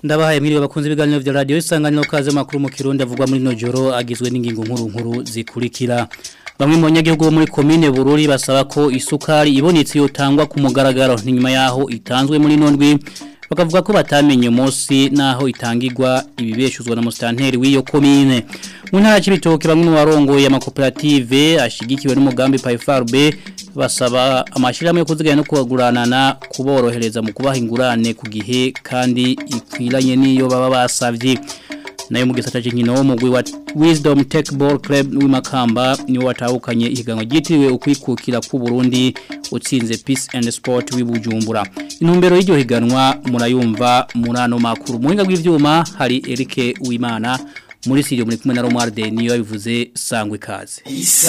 ndabahaye mwiriwe bakunze ibiganiro vya radio isanganiro kaze makuru mu kirundi avugwa muri nojoro agizwe n'ingingo nkuru nkuru zikurikira bamwe mu banyagihugu bo muri komine Bururi basaba ko isukari ibonetse yotangwa ku mugaragaro nyuma yaho itanzwe muri nondwi bakavuga ko batamenye umunsi naho itangirwa ibibeshuzwa na mustanteri w'iyo komine mu ntara y'ibitoke bamwe mu barongoye amakoperative ashigikiwe n'umugambi PayFarB basaba amashirahamwe yo kuziganya no kubaguranana kuborohereza mu kubaha ingurane ku gihe kandi ikwiranye niyo baba basavye nayo mu gisata cy'inkino wo mugwi wa Wisdom Tech Ball Club w'imakamba niwo watahukanye ihiganwa ryitiriwe ukwikukira ku Burundi utsinze Peace and Sport w'ibujumbura intumbero y'iryo higanwa murayumva murano makuru muhinga bw'ivyuma hari Eric Uwimana muri studio muri kumwe na Romualde niyo yabivuze sangwe kaze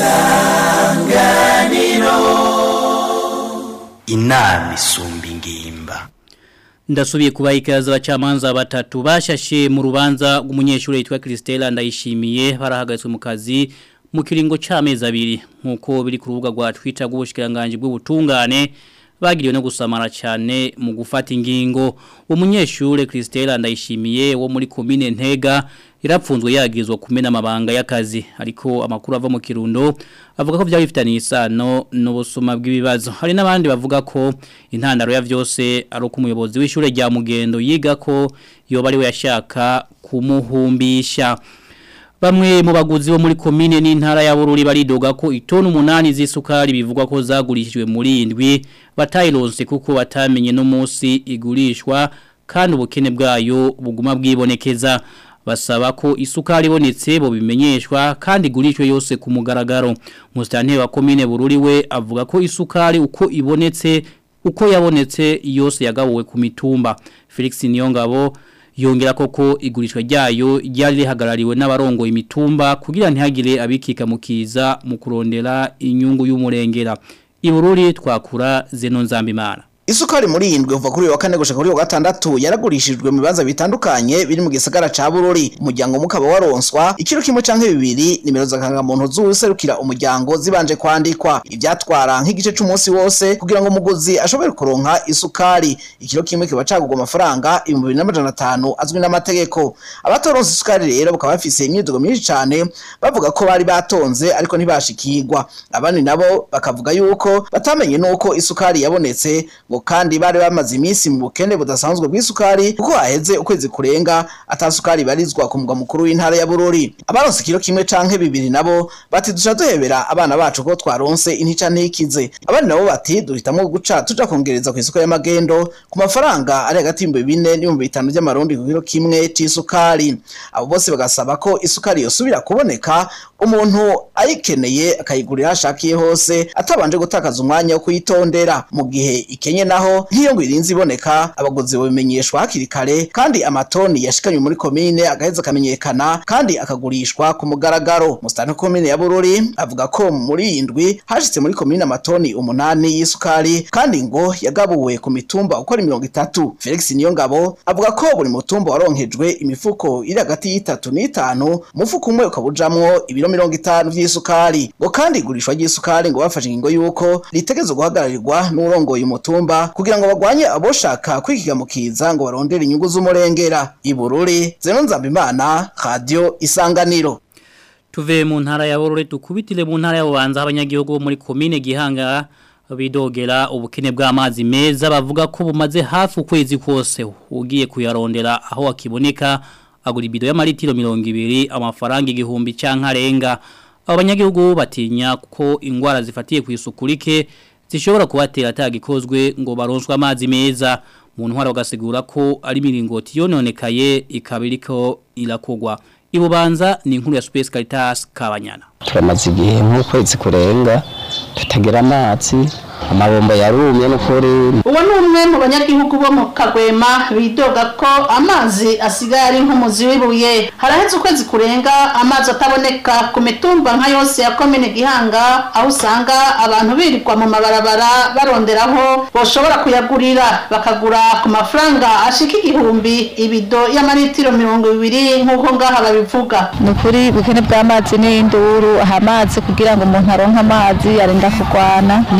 isanganiro inama isumba ingimba Ndasubiye kuba ikaza abacamanza batatu bashashe mu rubanza rw'umunyeshuri yitwa Christella ndayishimiye barahagatswe mu kazi mu kiringo c'amezi abiri nkuko biri ku rubuga rwa Twitter rw'ubushikiranganje bw'ubutungane bagiriwe no gusamara cyane mu gufata ingingo umunyeshure Christella ndayishimiye wo muri commune Ntega irapfunzwe yagizwe kumena amabanga y'akazi ariko amakuru ava mu kirundo avuga ko byari bifitaniye isano n'ubusuma bw'ibibazo hari n'abandi bavuga ko intandaro ya byose ari uko umuyobozi w'ishure rya mugendo yiga ko yoba ari we yashaka kumuhumbisha Bamwe mu baguzi bo muri komine n'intara ya Bururi baridoga ko itonu umunani z'isukari bivugwa ko zagurishijwe muri indwi batayironse kuko batamenye no munsi igurishwa kandi ubukene bwayo buguma bwibonekeza basaba ko isukari ibonetse bo bimenyeshwa kandi igurishwe yose ku mugaragaro Mustanteri wa komine Bururi we avuga ko isukari uko ibonetse uko yabonetse yose yagabuwe ku mitumba Felix Niyongabo yongera koko igurishwa ryayo ryari rihagarariwe n'abarongo imitumba kugira ntihagire abikika mukiza mu kurondera inyungu y'umurengera ibururi twakura zeno nzambimana Isukari muri indwe uva kuri wa kane gushika kuri wa gatandatu yaragurishijwe mu bibanza bitandukanye biri mu gisagara ca Bururi umuryango mukaba waronswa ikiro kimwe canke bibiri nimero zakanga muntu zuserukira umuryango zibanje kwandikwa ivyatwara nk'igice c'umunsi wose kugira ngo umuguzi ashobore kuronka isukari ikiro kimwe kiba cagurwa amafaranga 2500 azwi n'amategeko abatoronse isukari rero bakaba bafise imyidogo myinshi cane bavuga ko bari batonze ariko ntibashikirwa abandi nabo bakavuga yuko batamenye nuko isukari yabonetse ngo kandi bari bamaze iminsi mu bukene budasanzwe bw'isukari kuko haheze ukwezi kurenga atasukari barizwa ku mugwa mukuru w'intara ya Bururi abaronse kilo kimwe canke bibiri nabo bati dusha duhebera abana bacu ko twaronse intica ntikize abandi nabo bati duhitamwo guca tuja kongereza ku isoko y'amagendo ku mafaranga ari hagati y'ibihumbi bine n'ibihumbi bitanu by'amarundi ku kilo kimwe c'isukari abo bose bagasaba ko isukari yosubira kuboneka umuntu ayikeneye akayigurira ashakiye hose atabanje gutakaza umwanya wo kuyitondera mu gihe ikenye naho nk'iyo ngo irinzi iboneka abaguzi babimenyeshwa hakiri kare kandi amatoni yashikanywe muri komine agaheza akamenyekana kandi akagurishwa ku mugaragaro musitani komine ya Bururi avuga ko muri iyi ndwi hashitse muri komine amatoni umunani y'isukari kandi ngo yagabuwe ku mitumba uko ari mirongo itatu Felix Niyongabo avuga ko buri mutumba waronkejwe imifuko iri hagati y'itatu n'itanu umufuko umwe ukabujamwo ibiro mirongo itanu vy'isukari ngo kandi igurishwa ry'isukari ngo bafashe ingingo yuko ritegezwe guhagararirwa n'urongoye umutumba kugira ngo bagwanye aboshaka kwikigamukiza ngo barondere inyungu z'umurengera ibururi zeno nzambimana radio isanganiro tuve mu ntara ya Bururi tukubitire mu ntara y'abanza abanyagihugu bo muri komine Gihanga bidogera ubukene bw'amazi meza bavuga ko bumaze hafi ukwezi kose ugiye kuyarondera aho akiboneka agura ibido y'amaritiro 200 amafaranga igihumbi canka renga abanyagihugu batinya ko ingwara zifatiye ku isukurike zishobora kubatera atagikozwe ngo baronswe amazi meza mu ntwara bagasigura ko ari miringoti yononekaye ikabiriko irakogwa ibubanza ni inkuru ya Space Caritas Kabanyana turamaze igihe nk'ukwezi kurenga tutagira amazi amabombo yarumye n'ukuri uwo ni umwe mu banyagihugu bo mu kagwema bidoga ko amazi asigaye ari nk'umuzi w'ibuye haraheze ukwezi kurenga amazi ataboneka ku mitumba nka yose ya komine gihanga aho usanga abantu birirwa mu mabarabara baronderaho boshobora kuyagurira bakagura ku mafaranga ashika igihumbi ibido y'amaritiro mirongo ibiri nk'uko ngaha babivuga ni ukuri ubukene bw'amazi n'induru aha amazi kugira ngo umuntu aronke amazi arinda kurwana nino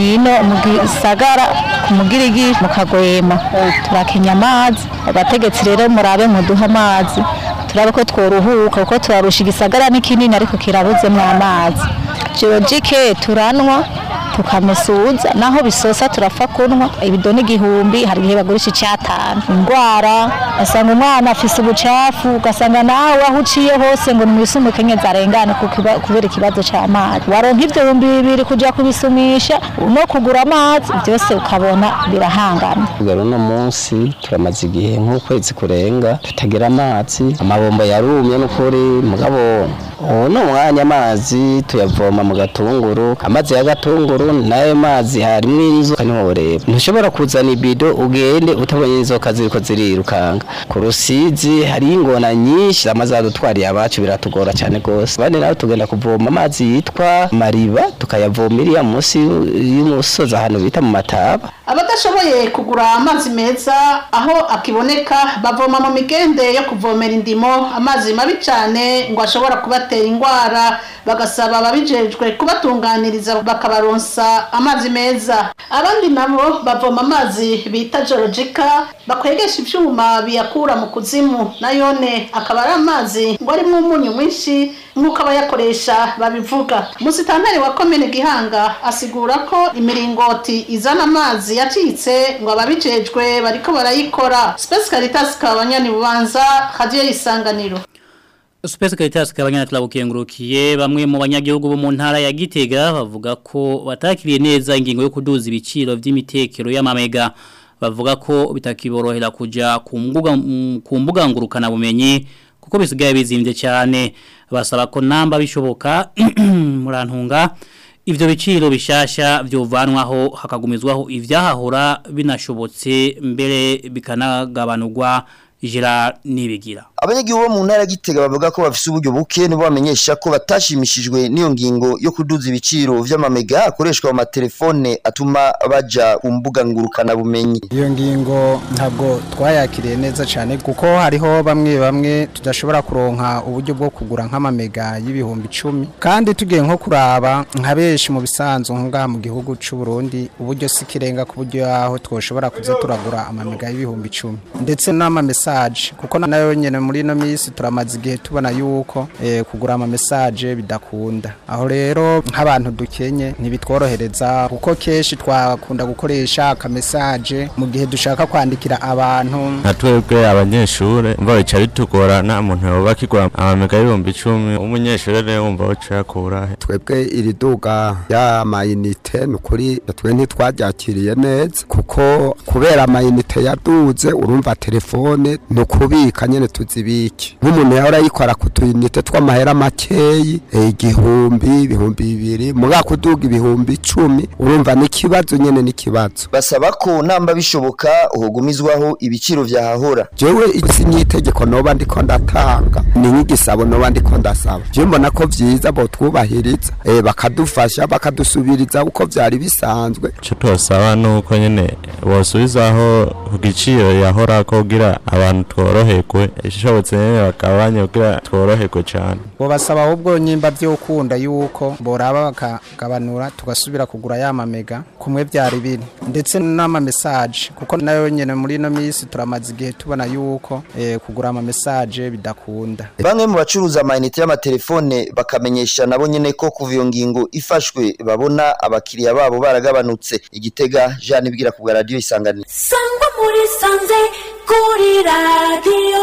mu gisagara ku mugirigi mu kagwema turakenya amazi abategetsi rero murabe muduha amazi turabe ko tworuhuka kuko turarusha igisagara ni kinini ariko kirabuzemo amazi geologike turanwa tukamusuza naho bisosa turapfa kunwa ibidoni igihumbi hari igihe bagurisha icyatanu indwara asanga umwana afise ubucafu ugasanga nawe aho uciye hose ngo nimwisume kenyeza arengane kubera ikibazo cy'amazi waronka ibyo bihumbi bibiri kujya kubisumisha no kugura amazi byose ukabona birahangana rero uno munsi turamaze igihe nk'ukwezi kurenga tutagira amazi amabombo yarumye n'ukuri mugabo ubu ni umwanya amazi tuyavoma mu gatunguru amazi ya gatunguru nayo mazi harimo inzoka niho ureba ntushobora kuzana ibido ugende utabonye inzoka ziriko zirirukanga ku rusizi hariyo ingona nyinshi amazi adutwariye abacu biratugora cyane rwose abandi nawe tugenda kuvoma amazi yitwa mariba tukayavoma iriya munsi y'umusozi ahantu bita mu mataba abadashoboye kugura amazi meza aho akiboneka bavoma mu migende yo kuvomera indimo amazi mabi cyane ngo ashobora kubatera indwara bagasaba ababijejwe kubatunganiriza bakabaronsa amazi meza abandi nabo bavoma amazi bita jorojika bakwegesha ibyuma biyakura mu kuzimu nayone akaba ari amazi ngo arimo umunyu mwinshi nk'uko abayakoresha babivuga musitanteri wa komine gihanga asigura ko imiringoti izana amazi yacitse ngo ababijejwe bariko barayikora space caritas kabanyani bubanza radio isanganiro Space Caritas kabanyana turabukengurukiye bamwe mu banyagihugu bo mu ntara ya Gitega bavuga ko batakiriye neza ingingo yo kuduza ibiciro vy'imitekero y'amamega bavuga ko bitakiborohera kuja ku mbuga ku mbuga ngurukana bumenyi kuko bisigaye bizimvye cyane basaba ko namba bishoboka murantunga ivyo biciro bishasha vyovanwaho hakagumizwaho ivyahahora binashobotse mbere bikanagabanurwa Gerard Nibigira abanyagihugu bo mu ntara gitega bavuga ko bafise uburyo buke nibo bamenyesha ko batashimishijwe n'iyo ngingo yo kuduza ibiciro vy'amamega akoreshwa mu matelefone atuma baja ku mbuga ngurukana bumenyi iyo ngingo ntabwo twayakiriye neza cyane kuko hariho bamwe bamwe tudashobora kuronka uburyo bwo kugura nk'amamega y'ibihumbi icumi kandi tugiye nko kuraba nka benshi mu bisanzwe ngaha mu gihugu cy'u Burundi uburyo si kirenga ku buryo aho twoshobora kuza turagura amamega y'ibihumbi icumi ndetse n'amamesaje kuko nayo nyene muri ino minsi turamaze igihe tubona yuko eh, kugura ama message bidakunda aho rero nk'abantu dukenye ntibitworohereza kuko kenshi twakunda gukoresha aka message mu gihe dushaka kwandikira abantu nka twebwe abanyeshure mva bica bitugora nta muntu yoba kigura amamega y'ibihumbi icumi umunyeshure rero wumva woca yakura twebwe iri duga y'amayinite ni ukuri twe ntitwaryakiriye neza kuko kubera amayinite yaduze urumva telefone ni ukubika nyene tuzibike nk'umuntu yahora yikora ku tuyinite tw'amahera makeyi igihumbi ibihumbi bibiri muga kuduga ibihumbi icumi urumva n'ikibazo nyene n'ikibazo basaba ko namba bishoboka uhugumizwaho ibiciro vyahahora jewe isi n'itegeko noba ndiko ndatanga ni nk'igisabo noba ndiko ndasaba je mbona ko vyiza botwubahiriza eh, bakadufasha bakadusubiriza uko vyari bisanzwe ico twosaba nuko nyene bosubizaho ku giciro yahora kugira abantu tworoherwe ishobotse nyene bakabanye kugira tworoherwe cane bo basaba ahubwo nyimba vyokunda yuko boraba bakagabanura tugasubira kugura ya mamega kumwe vyari biri ndetse n'ama message kuko nayo nyene muri ino minsi turamaze igihe tubona yuko eh, kugura ama message bidakunda bamwe mu bacuruza amayinite y'amatelefone bakamenyesha nabo nyene ko kuva iyo ngingo ifashwe babona abakiriya babo baragabanutse igitega Jean ibwira ku bwa radio isanganiro sangwa muri sanze kuri radio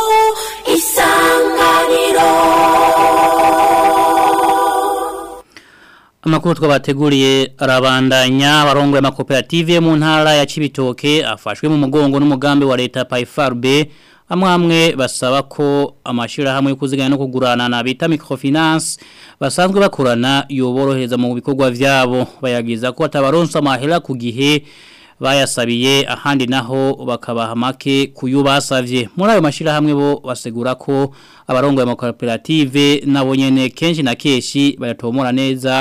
isanganiro Amakuru twabateguriye arabandanya abarongo ya makoperative mu ntara ya Cibitoke afashwe mu mugongo n'umugambi wa leta PayFarB amwamwe basaba ko amashira hamwe yo kuziganya no kugurana na bita microfinance basanzwe bakorana yoborohereza mu bikorwa vyabo bayagiza ko atabaronsa amahera ku gihe bayasabiye ahandi naho bakabaha make kuyubasavye muri ayo mashira hamwe bo basegura ko abarongo ya makoperative nabo nyene kenshi na keshi bayatomora neza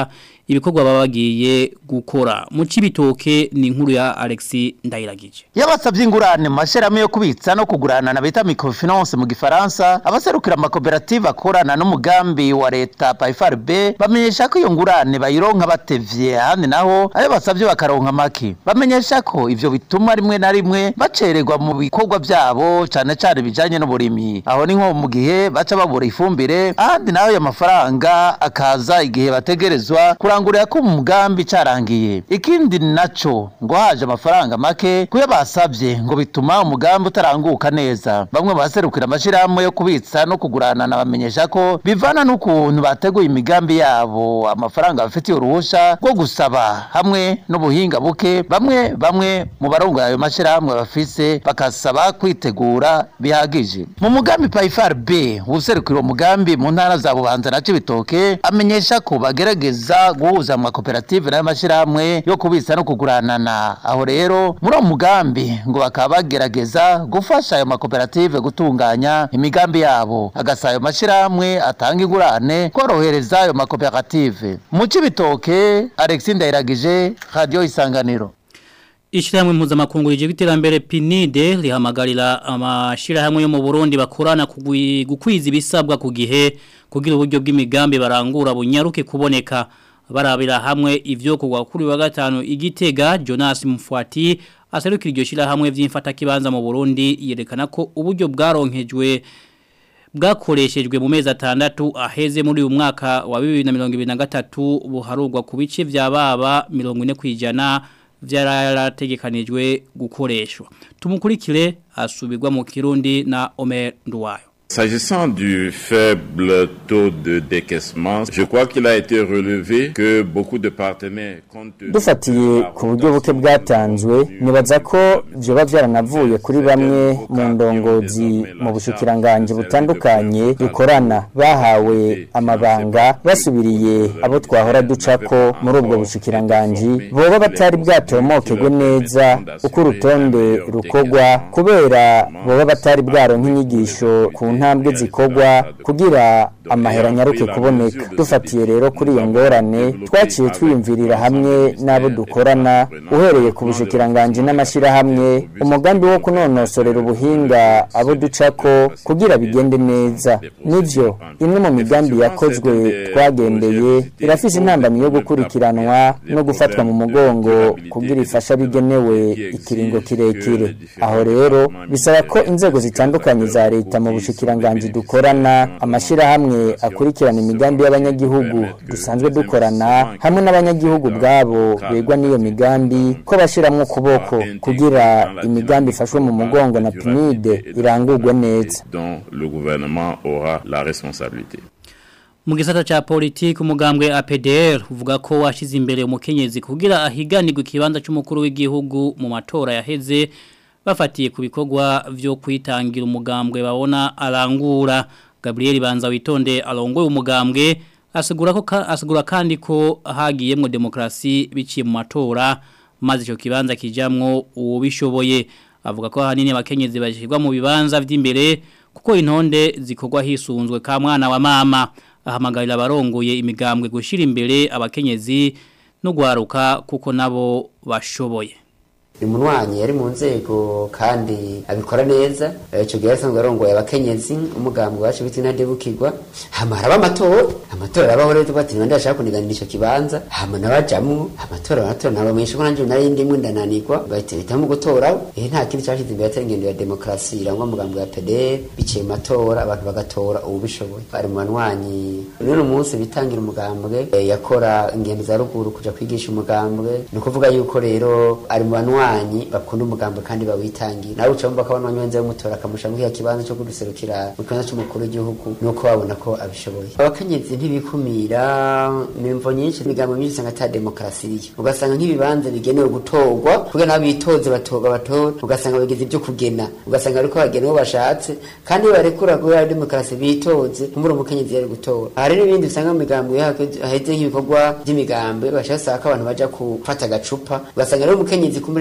ibikorwa baba bagiye gukora mu cibitoke ni inkuru ya Alexis Ndayiragije yabasabye ingurane mu mashyirahamwe yo kubitsa no kugurana na bita microfinance mu gifaransa abaserukira amakoperative akorana n'umugambi wa leta PFRB bamenyesha ko iyo ngurane bayironka batevye ahandi naho ayo basabye bakaronka make bamenyesha ko ivyo bituma rimwe na rimwe bacererwa mu bikorwa byabo cane cane bijanye n'uburimyi aho ni nko mu gihe baca babura ifumbire ahandi naho ayo mafaranga akaza igihe bategerezwa kurangurira ko mu mugambi carangiye ikindi naco ngo haje amafaranga make kuyo basabye ngo bituma umugambi utaranguka neza bamwe baserukira amashirahamwe yo kubitsa no kugurana bamenyesha ko bivana n'ukuntu bateguye imigambi yabo amafaranga bafitiye uruhusha rwo gusaba hamwe n'ubuhinga buke bamwe bamwe mu barongoye ayo mashirahamwe bafise bakasaba kwitegura bihagije mu mugambi Paifar B userukira uwo mugambi mu ntara za Bubanza na Cibitoke amenyesha ko bagerageza guhuza mu makoperative n'ayo mashirahamwe yo kubitsa no kuguranana aho rero muri uwo mugambi ngo bakaba bagerageza gufasha ayo makoperative gutunganya imigambi yabo agasaba ayo mashirahamwe atanga ingurane korohereza ayo makoperative mu Cibitoke Alexis Ndayiragije Radio Isanganiro Ishirahamwe mpuzamakungu rije iterambere PNIDE rihamagarira amashirahamwe yo mu Burundi bakorana kugwi- gukwiza ibisabwa ku gihe kugira uburyo bw'imigambi barangura bunyaruke kuboneka barabira hamwe ivyo kugwa kuri wa gatanu igitega Jonas Mfwati aserukira iryo shirahamwe vy'imfata kibanza mu Burundi yerekana ko uburyo bwaronkejwe bwakoreshejwe mu mezi atandatu aheze muri uyu mwaka wa 2023 buharurwa ku bice vya baba 40 kwijana vyarategekanijwe gukoreshwa tumukurikire asubirwa mu Kirundi na Omer Nduwayo S'agissant du faible taux de décaissement, je crois qu'il a été relevé que beaucoup de partenaires compte tenu dufatiye ku buryo buke bwatanzwe nibaza ko vyoba vyaranavuye kuri bamwe mu ndongozi mu bushikiranganji butandukanye dukorana bahawe amabanga basubiriye abo twahora ducako muri ubwo bushikiranganji boba batari bwatomokegwe neza uko urutonde rukogwa kubera boba batari bwaronka inyigisho ku ntambwe zikogwa kugira amahera nyaruke kuboneka dufatiye rero kuri iyo ngorane twaciye twiyumvirira hamwe n'abo dukorana uhereye ku bushikiranganji n'amashyirahamwe umugambi wo kunonosorera ubuhinga abo ducako kugira bigende neza nivyo imwe mu migambi yakozwe twagendeye irafise intambamyi yo gukurikiranwa no gufatwa mu mugongo kugira ifasha bigenewe ikiringo kirekire aho rero bisaba ko inzego zitandukanye za leta mu bushikiranganji dukorana amashyirahamwe akurikirana imigambi y'abanyagihugu dusanzwe dukorana hamwe n'abanyagihugu bwabo begwa n'iyo migambi ko bashyiramo ukuboko kugira imigambi ifashwe mu mugongo na pinide irangurwe neza dont le gouvernement aura la responsabilité. Mu gisata cha politiki umugambwe APDR uvuga ko washize imbere umukenyezi kugira ahiganirwe ikibanza cy'umukuru w'igihugu mu matora yaheze bafatiye ku bikorwa vyo kwitangira umugambwe babona arangura Gabriel Banza witonde arongoye umugambwe asegura ko ka- asegura kandi ko hagiyemwo demokrasi biciye mu matora maze ico kibanza kijamwo ubishoboye avuga ko hanini abakenyezi bashirwa mu bibanza vy'imbere kuko intonde zikorwa hisunzwe ka mwana wa mama ahamagarira abarongoye imigambwe gushira imbere abakenyezi no gwaruka kuko nabo bashoboye uyu munwanyi yari mu nzego kandi abikora neza icyo gihe asanzwe arongoye abakenyezi umugambwe wacu biti ntadebukirwa hama haraba amatora amatora arabaho rero tuba ati niba ndashaka kuniganira icyo kibanza hama nabajamwo amatora amatora ntabamenyesha ko nanjye nari ndimwe ndananirwa bahita bahitamo gutoraho eh nta kindi cyashize imbere atari ingendo ya demokarasi irangwa umugambwe wa PDR biciye mu matora abantu bagatora ubishoboye bari mu banwanyi rero umunsi bitangira umugambwe eh, yakora ingendo za ruguru kuja kwigisha umugambwe ni ukuvuga yuko rero ari mu banwanyi bakunda umugambwe kandi bawitangira nawe uca wumva ko abanwanyi benze bamutora akamusha muri kiya kibanza cyo kuduserukira mu kibanza c'umukuru w'igihugu nuko babona ko abishoboye abakenyezi ntibikumira imvo nyinshi imigambo myinshi usanga ata demokarasi iriyo ugasanga nk'ibibanza bigenewe gutorwa kugira nabo bitoze batorwa batora ugasanga bagize ibyo kugena ugasanga ariko bagena uwo bashatse kandi iyo barekura kubera demokarasi bitoze kumbura umukenyezi yari gutora hari n'ibindi usanga mu migambo iyo haheze nk'ibikorwa by'imigambi bashaka ko abantu baja gufata agacupa ugasanga rero umukenyezi kumbura nta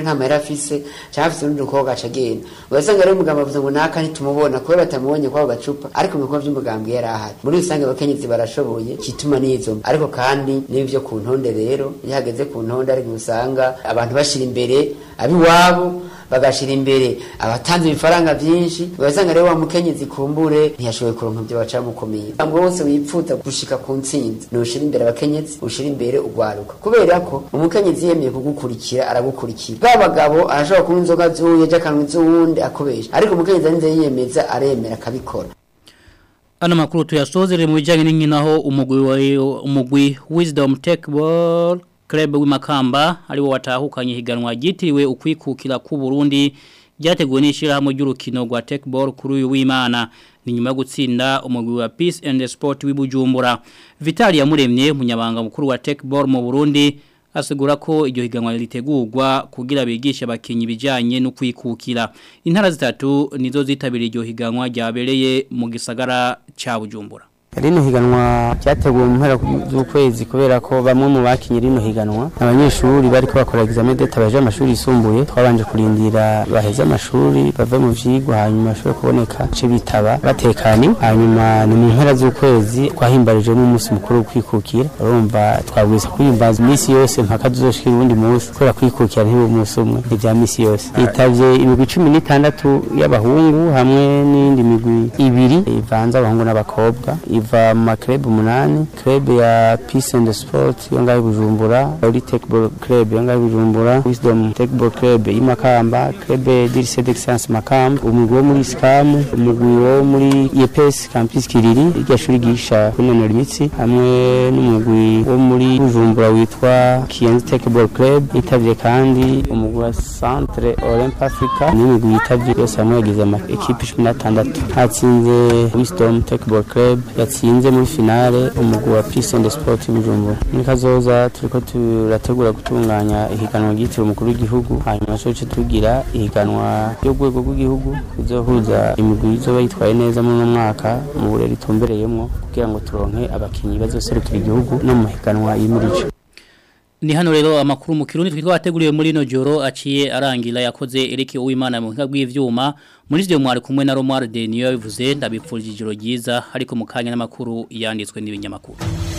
nta mahera afise cyangwa afise urundi rukobwa aca agenda ugasanga rero umugabo avuze ngo naka ntitumubona kubera batamubonye kw'ako gacupa ariko mu bikorwa by'umugambwe yari ahari muri rusange abakenyezi barashoboye kituma n'izo mbi. ariko kandi n'ibyo ku ntonde rero iyo hageze ku ntonde ariko usanga abantu bashira imbere abiwabo bagashira imbere abatanze ibifaranga byinshi ugasanga rero wa mukenyezi kumbure ntiyashoboye kuronka ibyo bacamukomeye ngo wose wipfuza gushika ku ntsinzi nushira imbere abakenyezi ushira imbere ugwaruka kubera ko umukenyezi yemeye kugukurikira aragukurikira bwa bagabo arashobora kunywa inzoga zuye ejo akanywa iz'uwundi akubesha ariko umukenyezi arinze yiyemeza aremera akabikora Ano makuru tuyasozere mu bijyanye n'inkino aho umugwi wa umugwi Wisdom Tech Ball Club w'imakamba ari wo watahukanye higanwa ryitiriwe ukwikukira ku Burundi ryateguwe n'ishyirahamwe ry'urukino rwa Tech Ball kuri uyu w'Imana ni nyuma yo gutsinda umugwi wa Peace and Sport w'ibujumbura Vitali yamuremye umunyabanga mukuru wa Tech Ball mu Burundi asigura ko iryo higanwa ritegurwa kugira bigishe abakinyi bijanye no kwikukira intara zitatu nizo zitabiriye iryo higanwa ryabereye mu gisagara ca Bujumbura rino higanwa ryateguwe mu mpera z'ukwezi kubera ko bamwe mu bakinyi rino higanwa abanyeshuri bariko bakora examen d'etat baje amashuri yisumbuye twabanje kurindira baheze amashuri bave mu vyigwa hanyuma bashobore kuboneka ce bitaba batekanye hanyuma ni mu mpera z'ukwezi twahimbarije n'umunsi mukuru wo kwikukira urumva twabwisa kwihimbaza iminsi yose mpaka tuzoshikira uwundi munsi kubera kwikukira ntibe umunsi umwe ni vya misi yose yitavye imigwi cumi n'itandatu y'abahungu hamwe n'iyindi migwi ibiri ivanze abahungu n'abakobwa iva mu maklub umunani club ya Peace and Sport yo ngaho i Bujumbura Ori Techball Club yo ngaho i Bujumbura Wisdom Techball Club y'Imakamba club d'Lycée d'Excellence Makamba umugwi wo muri Scam umugwi wo muri EPS Campus Kiriri iryo shuri gisha kunonora imitsi hamwe n'umugwi wo muri Bujumbura witwa Kienzi Techball Club yitavye kandi umugwi wa Centre Olymp Africa n'imigwi yitavye yose hamwe yagize ama equipe 16 hatsinze Wisdom Techball Club yatsinze muri finale umugwi wa Peace and Sport Bujumbura muri kazoza turiko turategura gutunganya ihiganwa ryitiriwe umukuru w'igihugu hanyuma coce tugira ihiganwa ryo rwego rw'igihugu rizohuza imigwi izoba yitwaye neza muri uno mwaka mu burere itumbereyemwo kugira ngo turonke abakinyi bazoserukira igihugu no mu higanwa yimirije Ni hano rero amakuru mu kirundi twitwa wateguriwe muri no joro aciye arangira yakoze Eric Uwimana mu buhinga bw'ivyuma muri vyo mwari kumwe na Romar de niyo yabivuze ndabipfurije ijoro ryiza ariko mu kanya n'amakuru yanditswe n'ibinyamakuru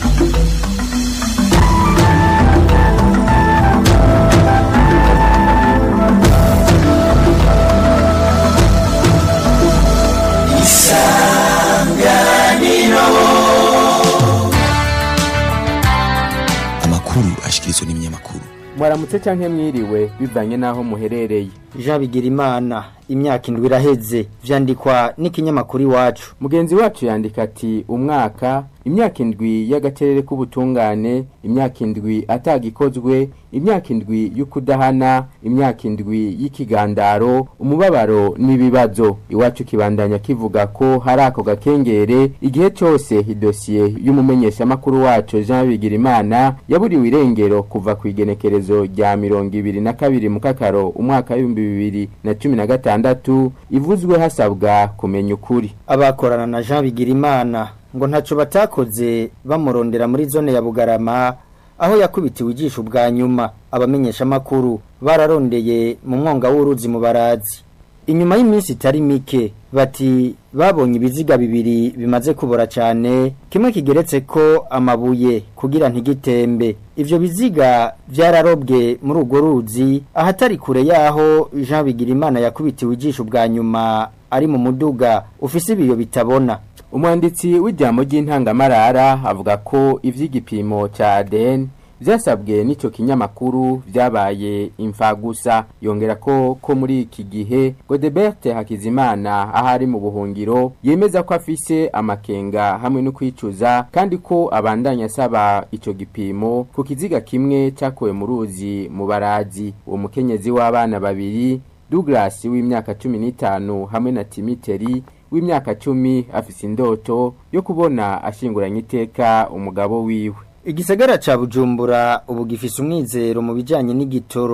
amakuru ashikirizwa n'ibinyamakuru mwaramutse canke mwiriwe bivanye naho muherereye Jean Bigirimana imyaka indwi iraheze vyandikwa n'ikinyamakuru iwacu mugenzi wacu yandika ati umwaka imyaka indwi y'agacerere k'ubutungane imyaka indwi atagikozwe imyaka indwi y'ukudahana imyaka indwi y'ikigandaro umubabaro n'ibibazo iwacu kibandanya kivuga ko hari ako gakengere igihe cyose idosiye y'umumenyeshamakuru wacu Jean Bigirimana yaburiwe irengero kuva ku igenekerezo rya mirongo ibiri na kabiri mu kakaro umwaka w'ibihumbi bibiri na cumi na gatandatu ivuzwe hasabwa kumenya ukuri abakorana na Jean Bigirimana ngo ntaco batakoze bamurondera muri zone ya Bugarama aho yakubitiwe ijisho bwa nyuma abamenyesha makuru bararondeye mu mwonga w'uruzi mu barazi inyuma y'iminsi itari mike bati babonye ibiziga bibiri bimaze kubora cyane kimwe kigeretse ko amabuye kugira ntigitembe ivyo biziga vyararobwe muri urwo ruzi ahatari kure yaho Jean Bigirimana yakubitiwe ijisho bwa nyuma ari mu muduga ufise ibiyo bitabona umwanditsi w'ijambo ry'intangamarara avuga ko ivy'igipimo ca ADN vyasabwe n'ico kinyamakuru vyabaye imfagusa yongera ko ko muri iki gihe Godebert Hakizimana ahari mu buhungiro yemeza ko afise amakenga hamwe no kwicuza kandi ko abandanya asaba ico gipimo ku kiziga kimwe cakowe mu ruzi mu barazi uwo mukenyezi w'abana babiri Douglas w'imyaka 15 hamwe na Timiteri w'imyaka 10 afise indoto yo kubona ashinguranye iteka umugabo wiwe Igisagara ca Bujumbura ubu gifise umwizero mu bijanye n'igitoro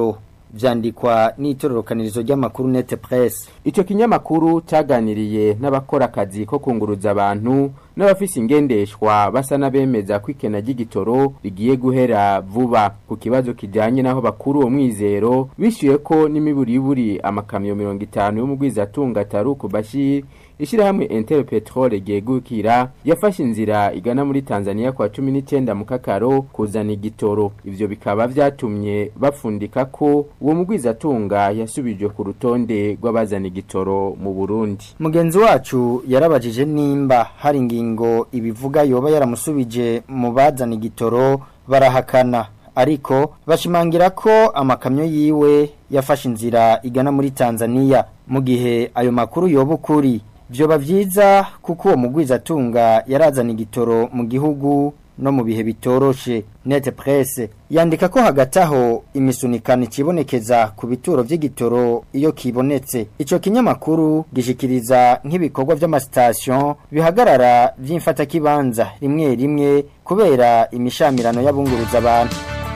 vyandikwa n'itororokanirizo ry'amakuru Net Press Ico kinyamakuru cyaganiriye n'abakora akazi ko kunguruza abantu n'abafise ingendeshwa basa n'abemeza ko ikena ry'igitoro rigiye guhera vuba ku kibazo kijanye n'aho bakuru uwo mwizero bishyuye ko n'imiburiburi amakamyo mirongo itanu y'umugwizatunga Taruku Bashir Ishirahamwe Inter Petrol ryegukira yafashe inzira igana muri Tanzania kwa 19 mu kakaro kuzana igitoro ivyo bikaba vyatumye bapfundika ko uwo mugwizatunga yasubijwe ku rutonde rw'abazana igitoro mu Burundi Mugenzi wacu yarabajije nimba hari ingingo ibivuga yoba yaramusubije mu bazana igitoro barahakana ariko bashimangira ko amakamyo yiwe yafashe inzira igana muri Tanzania mu gihe ayo makuru yoba ukuri vyoba vyiza kuko uwo mugwizatunga yarazana igitoro mu gihugu no mu bihe bitoroshe net presse yandika ko hagati aho imisunikano ikibonekeza ku bituro vy'igitoro iyo kibonetse ico kinyamakuru gishikiriza nk'ibikorwa vy'amasitasiyo bihagarara vy'imfatakibanza rimwe rimwe kubera imishamirano y'abunguruza abantu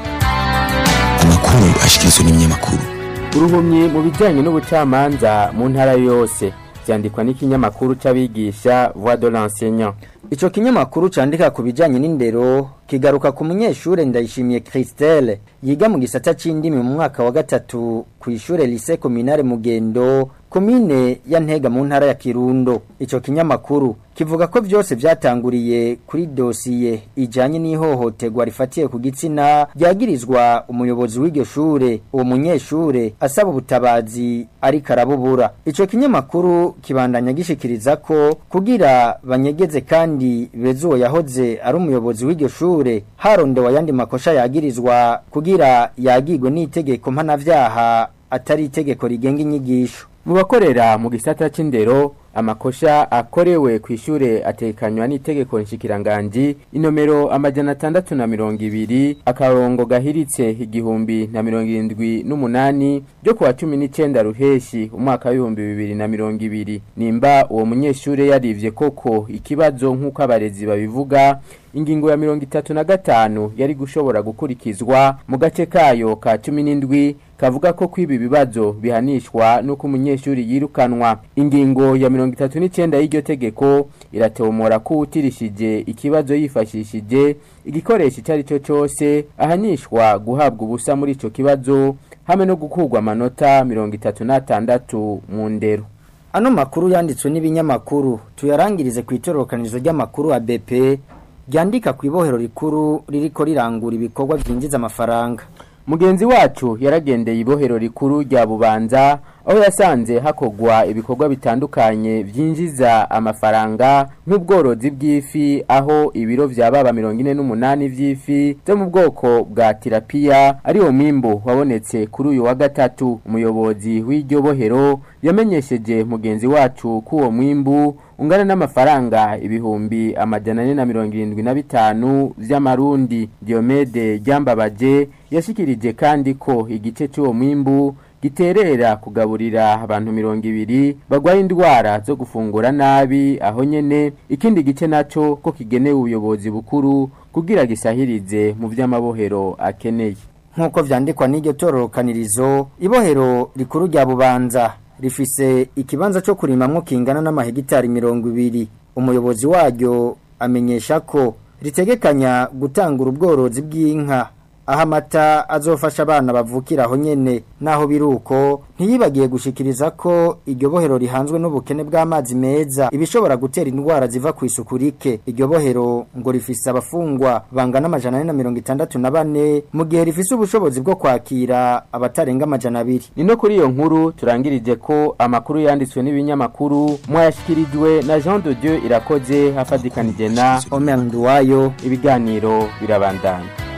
amakuru ashikirizwa n'ibinyamakuru uruhumyi mu bijyanye n'ubucamanza mu ntara yose byandikwa n'ikinyamakuru c'abigisha voix de l'enseignant Ico kinyamakuru candika ku bijanye n'indero kigaruka ku munyeshure ndayishimiye Christelle yiga mu gisata c'indimi mu mwaka wa gatatu ku ishure lycée communale Mugendo komine ya Ntega mu ntara ya Kirundo ico kinyamakuru kivuga ko byose byatanguriye kuri dosiye ijanye n'ihohoterwa rifatiye ku gitsina ryagirizwa umuyobozi w'iryo shure uwo munyeshure asaba ubutabazi ariko arabubura ico kinyamakuru kibandanya gishikiriza ko kugira banyegeze kandi bezuwo yahoze ari umuyobozi w'iryo shure harondewe ayandi makosha yagirizwa kugira yagirwe n'itegeko mpanavyaha atari itegeko rigenga inyigisho mu bakorera mu gisata c'indero amakosha akorewe ku ishure atekanywa n'itegeko nshikiranganji inomero amajana atandatu na mirongo ibiri akarongo gahiritse igihumbi na mirongo irindwi n'umunani ryo kuwa cumi n'icenda ruheshi umwaka w'ibihumbi bibiri na mirongo ibiri nimba uwo munyeshure yarivye koko ikibazo nk'uko abarezi babivuga ingingo ya mirongo itatu na gatanu yari gushobora gukurikizwa mu gace kayo ka cumi n'indwi kavuga ko kwiba ibibazo bihanishwa n'uko umunyeshuri yirukanwa ingingo ya mirongo itatu n'icyenda y'iryo tegeko iratomora ko utirishije ikibazo yifashishije igikoresho icyo ari cyo cyose ahanishwa guhabwa ubusa muri icyo kibazo hamwe no gukurwa amanota mirongo itatu n'atandatu mu ndero ano makuru yanditswe n'ibinyamakuru tuyarangirize ku itororokanizo ry'amakuru ABP ryandika ku ibohero rikuru ririko rirangura ibikorwa byinjiza amafaranga mugenzi wacu yaragendeye ibohero rikuru rya bubanza aho yasanze hakogwa ibikorwa bitandukanye byinjiza amafaranga nk'ubworozi bw'ifi aho ibiro vya baba mirongo ine n'umunani vy'ifi zo mu bwoko bwa tirapiya ari wo mwimbu wabonetse kuri uyu wa gatatu umuyobozi w'iryo bohero yamenyesheje mugenzi wacu ko uwo mwimbu ungana n'amafaranga ibihumbi amajana ane na mirongo irindwi na bitanu vy'amarundi diomede ryambabaje yashikirije kandi ko igice cy'uwo mwimbu giterera kugaburira abantu mirongo ibiri bagwaye indwara zo gufungura nabi aho nyene ikindi gice naco ko kigenewe ubuyobozi bukuru kugira gisahirize mu vy'amabohero akeneye nk'uko vyandikwa n'iryo tororokanirizo ibohero rikuru rya bubanza rifise ikibanza cyo kurimamwo kingana n'amahegitari mirongo ibiri umuyobozi waryo amenyesha ko ritegekanya gutangura ubworozi bw'inka aho amata azofasha abana bavukira aho nyene naho biruko ntiyibagiye gushikiriza ko iryo bohero rihanzwe n'ubukene bw'amazi meza ibishobora gutera indwara ziva ku isuku rike iryo bohero ngo rifise abafungwa bangana amajana ane na mirongo itandatu na bane mu gihe rifise ubushobozi bwo kwakira abatarenga amajana abiri ni no kuri iyo nkuru turangirije ko amakuru yanditswe n'ibinyamakuru mwayashyikirijwe na jean de dieu irakoze hafatikanije na omer nduwayo ibiganiro birabandanya